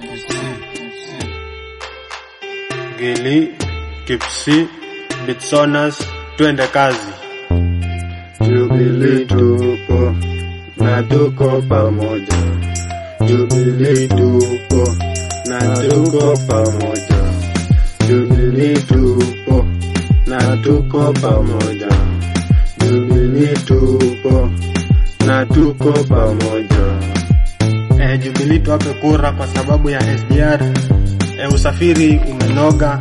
Gili, Kipsi, Bitsonas, twende kazi. Jubilee tupo na tuko pamoja. Jubilee tupo na tuko pamoja. Jubilee tupo na tuko pamoja. Jubilee tupo na tuko pamoja. Eh, Jubilee tuwape kura kwa sababu ya SGR. Eh, usafiri umenoga.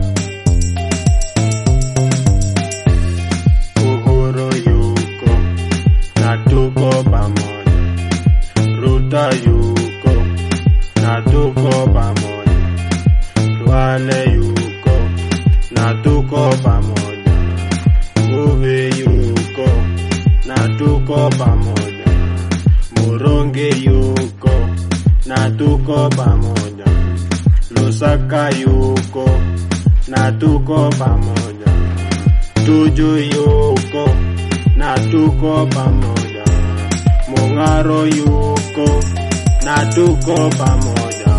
Uhuru yuko na tuko pamoja. Ruta yuko na tuko pamoja. Duale yuko na tuko pamoja. Nguvi yuko na tuko pamoja. Muronge yuko na tuko pamoja. Lusaka yuko na tuko pamoja. Tuju yuko na tuko pamoja. Mung'aro yuko na tuko pamoja.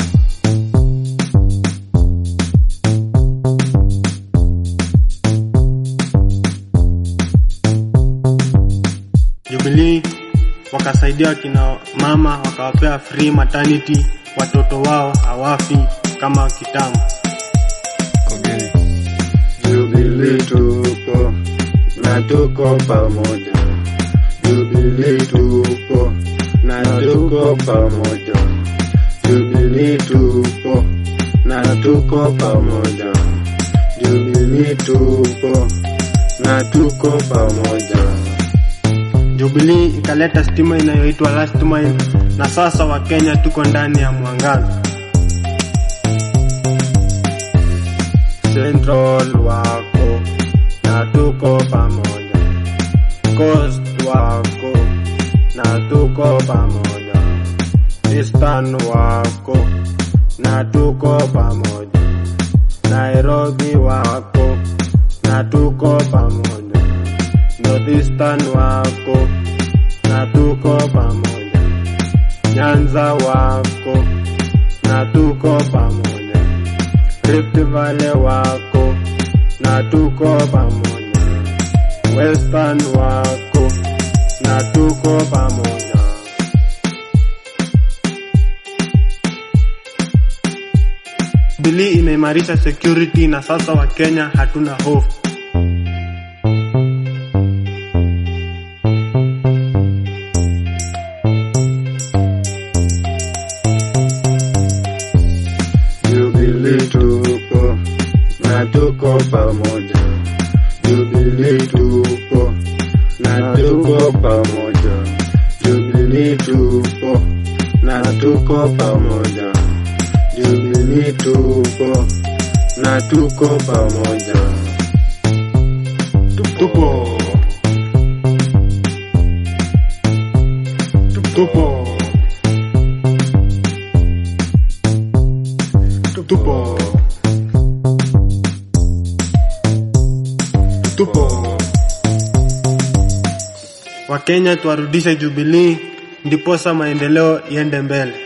Jubilee wakasaidia kina mama wakawapea free maternity, watoto wao hawafi kama kitambo. Jubilee tupo na tuko pamoja. Jubilee tupo na tuko pamoja. Jubilee tupo na tuko pamoja. Jubilee tupo na tuko pamoja. Jubilee ikaleta stima inayoitwa last mile, na sasa Wakenya tuko ndani ya mwangaza. Central wako na tuko pamoja, Coast wako na tuko pamoja, Eastern wako na tuko pamoja, Nairobi wako na tuko pamoja, Northeastern wako na tuko pamoja, Nyanza wako na tuko pamoja, Rift Valley wako na tuko pamoja, Western wako na tuko pamoja. Jubilee imeimarisha security na sasa Wakenya hatuna hofu. Jubilee tupo na tuko pamoja. Jubilee tupo na tuko pamoja. Jubilee tupo na tuko pamoja. Jubilee tupo na tuko pamoja. Tupo. Tupo. Tupo. Tupo. Wakenya tuwarudishe Jubilee ndiposa maendeleo iende mbele.